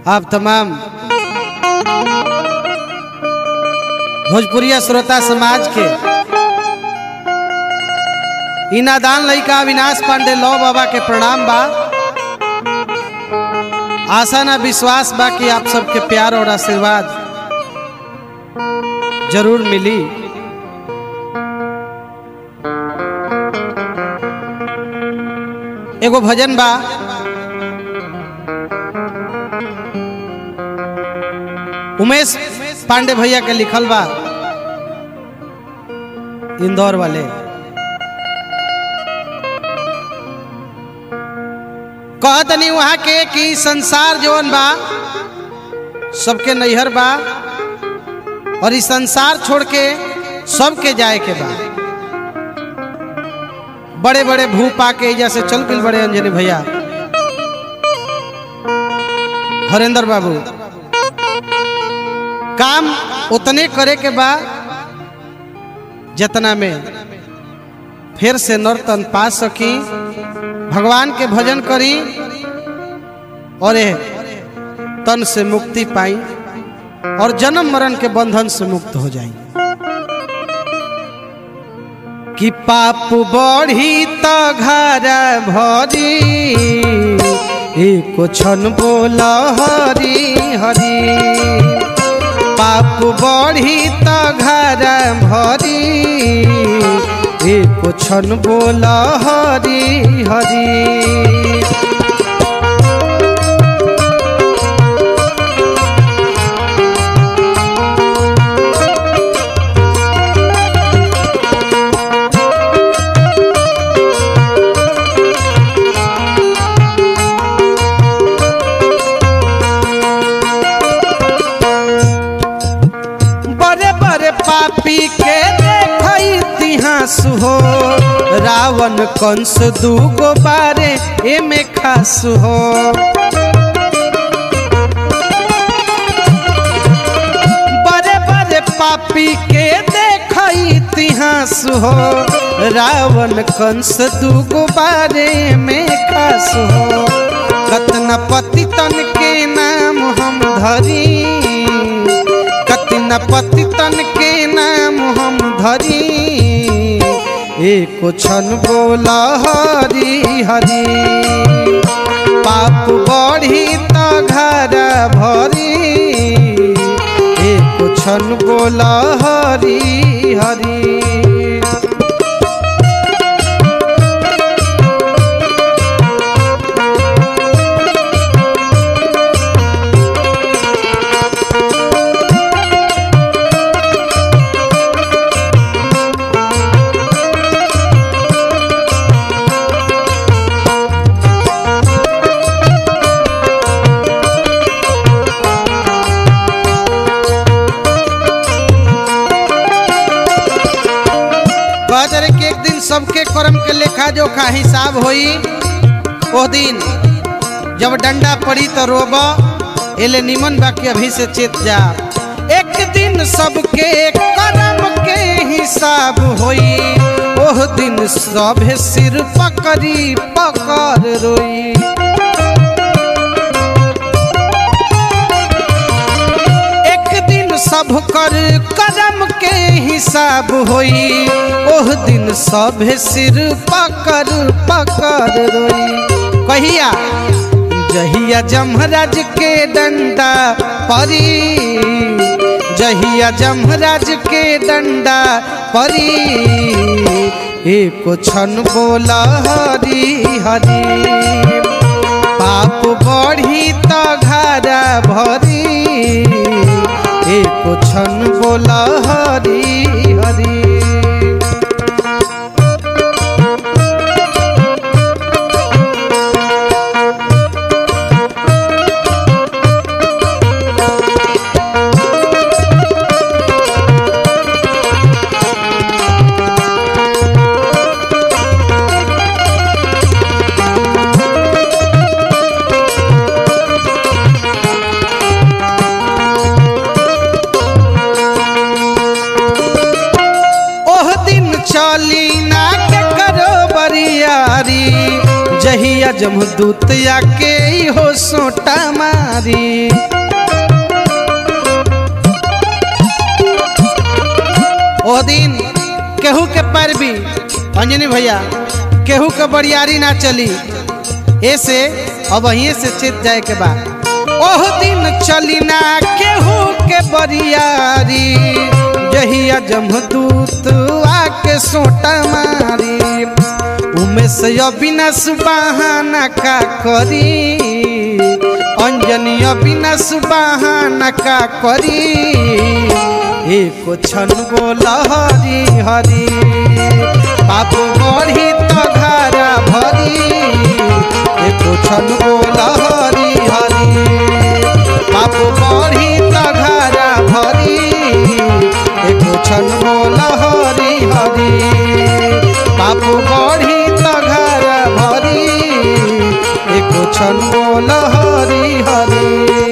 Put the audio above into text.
आप तमाम भोजपुरिया श्रोता समाज के ई नादान लइका अविनाश पांडे लौ बाबा के प्रणाम बा आशा ना विश्वास बा कि आप सबके प्यार और आशीर्वाद जरूर मिली एगो भजन बा उमेश पांडे भैया के लिखल बा इंदौर वाले कहतनी वहाँ के कि संसार जवन बा सबके नैहर बा और इस संसार छोड़ के सबके जाए के बा बड़े बड़े भू पाके एजा से चल गए बड़े अंजनी भैया हरेंद्र बाबू काम उतने करे के बा जतना में फिर से नर्तन पा सकी भगवान के भजन करी और ए तन से मुक्ति पाई और जन्म मरण के बंधन से मुक्त हो जाई कि पाप बढ़ी त घर भरी एक क्षण बोल हरी हरी पाप बढ़ी त घर भरी एक क्षण बोल हरी हरी बड़े बड़े पापी के देख इतिहास हो रावण कंस दूगो बारे एमे खास हो बड़े बड़े पापी के देख इतिहास हो रावण कंस दूगो बारे में खास हो कतना पति तन के नाम हम धरी कतना पति तन के नाम हम धरी एक क्षण बोला हरी हरी पाप बढ़ी त घर भरी एक क्षण बोला हरी हरी कहते कि एक दिन सबके कर्म के लेखा जोखा हिसाब होई ओ दिन जब डंडा पड़ी तो रोब एले निमन बाकी अभी से चेत जा एक दिन सबके कर्म के हिसाब होई ओह दिन सब सिर पकड़ी पकड़ रोई एक दिन सब कर कदम के हिसाब होई ओह दिन सब सिर पकड़ पकड़ रोई कहिया जहिया जमराज के डंडा परी जहिया जमराज के डंडा परी एक क्षण बोला हरी हरी पाप बढ़ी त घर भरी एक क्षण बोला हरी हरी जहिया जमदूत आके ई हो सोटा मारी ओ दिन केहू के पैरवी अंजनी भैया केहू के बरियारी ना चली ऐसे अब वहीं से चेत जाए के बाद ओह दिन चली ना केहू के बरियारी जहिया जमदूत आके सोटा मारी उमे से अविनाश बहाना का करी अंजनी अविनाश बहाना का करी एको छन बोल हरी हरी बाबू बढ़ी तो घरा भरी एको छन बोल हरी हरी बाबू बढ़ी तो घरा भरी एको छन बोल हरी हरी बाबू बढ़ी तो घरा भरी एको छन बोल हरी हरी